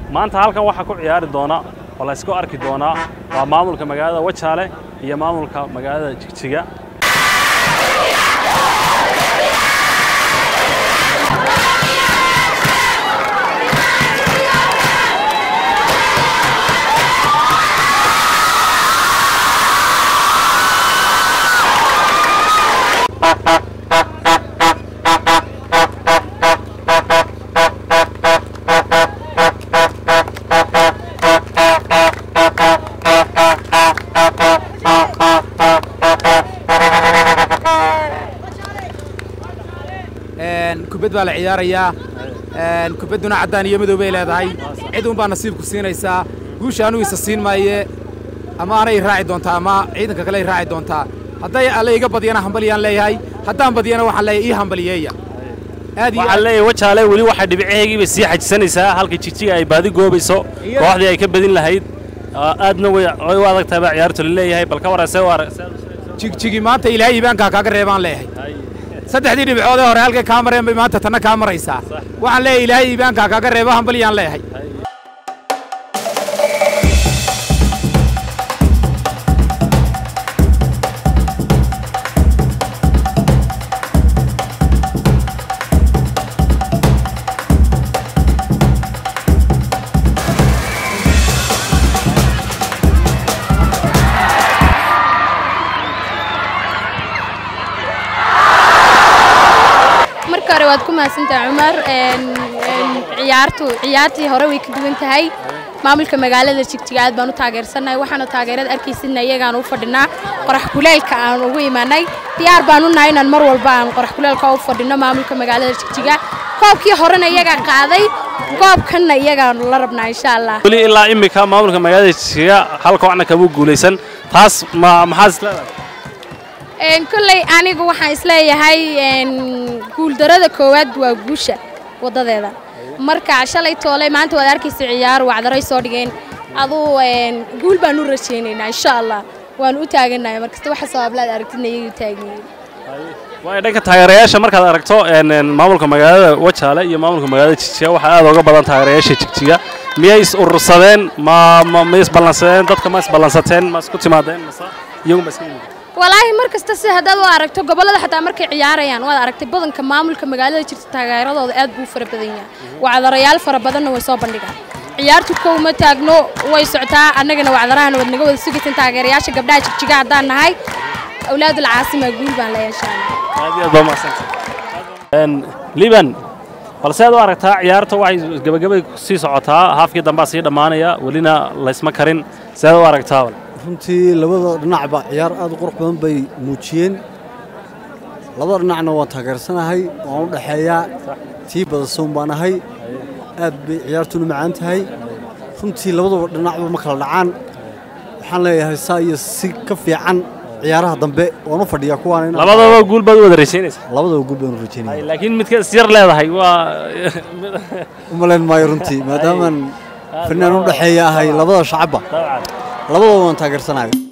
maanta halkan waxaa ku ciyaari doona oo la isku arki doonaa waa maamulka magaalada wajaale iyo maamulka magaalada jigjiga kubad baa la ciyaarayaa kubadduna caddaan iyo madow bay leedahay cid unbaa nasiibku siinaysaa guusha anugu isa siin maaye ama anay raaci doontaa ama ciidanka kale ay raaci doontaa hadday alle iga badiyana hambaliyaan leeyahay haddaan badiyana waxaan leeyahay ii hambaliyeeya aad iyo waxaan leeyahay wajaale weli waxay dhibicahaygiiba sii xajisanaysaa halka jigjiga ay baadi goobayso Iyo- kooxdii ay ka badin lahayd Aa, aadna way way u adag tahay baa ciyaartu la leeyahay bal ka warayse u arag jigjigi maanta ilaahay iibaankaa kaaga reebaan leeyahay saddexdii dhibcood ee hore halkay kaa mareen bay maanta tanna kaa maraysaa waxaan leeyahay ilaahay iibaankaa kaaga reeba hambaliyaan leeyahay marka hore waad ku mahadsantahay cumar Een, een, ciyaartu ciyaartii hore way ka duwan tahay maamulka magaalada jigjiga aad baan u taageersannahay waxaana taageerada arkaysidna iyagaan u fadhinaa qorax kuleelka aan ugu imanay diyaar baan u nahay inaan mar walba aan qorax kuleelka u fadhino maamulka magaalada jigjiga koobkii horena iyagaa qaaday goobkanna iyagaan la rabnaa insha allah weli ilaa imika maamulka magaalada jigjiga hal koocna kama guulaysan taas ma maxaad is leedahay Een, kolley anigu waxaan isleeyahay een, guuldarada koowaad waa guusha wadadeeda marka shalay toole maanta waad arkaysa ciyaar wacdaray soo dhigeen aduu een, guul baan u rajaynaynaa insha allah waan u taaganahay markasta waxa sabablaad aragtidna iyagu taagan waayo dhanka taageerayaasha markaad aragto een, een, maamulka magaalada wajaale iyo maamulka magaalada jigjiga waxaa aad uga badan taageerayaasha jigjiga miyay is urursadeen ma ma ma isballansadeen dadka ma isballansateen ma isku timaadeen mase iyagu ma iska yimid walaahi mar kasta si haddaad u aragto gobollada xataa markay ciyaarayaan waad aragtay badanka maamulka magaalada jirta taageeradooda aad buu u fara badan yahay wacdarayaal fara badanna way soo bandhigaan ciyaartu kow ma taagno way socotaa annagana wacdarahana waad naga wada sugaysan taageerayaasha gabdhaha jigjiga haddaan nahay awlaadul caasima guul baan la yeeshaana aad iyo aad baa mahadsantahay liban balse aad u aragtaa ciyaarta waxay gabagabay sii socotaa haafkii dambaa sii dhammaanaya welina laysma karin see aad u aragtaa wal runtii labada dhinacba ciyaar aad u qurux badan bay muujiyeen labada dhinacna waan taageersanahay waan u dhexeeyaa tii badasoon baan ahay aad bay ciyaartuna macaan tahay runtii labadaba dhinacba ma kala dhacaan waxaan leeyahay saa iyo si ka fiican ciyaaraha dambe waan u fadhiyaa kuwaana inaan- labadaba guul baad u wada raysaynaysaa labadaba guul baan u rajaynaya laakiin midka isyar leedahay waa u malayn maayo runtii maadaamaan fanaan u dhexeeya ahay labada shacabba labadaba waan taageersanahay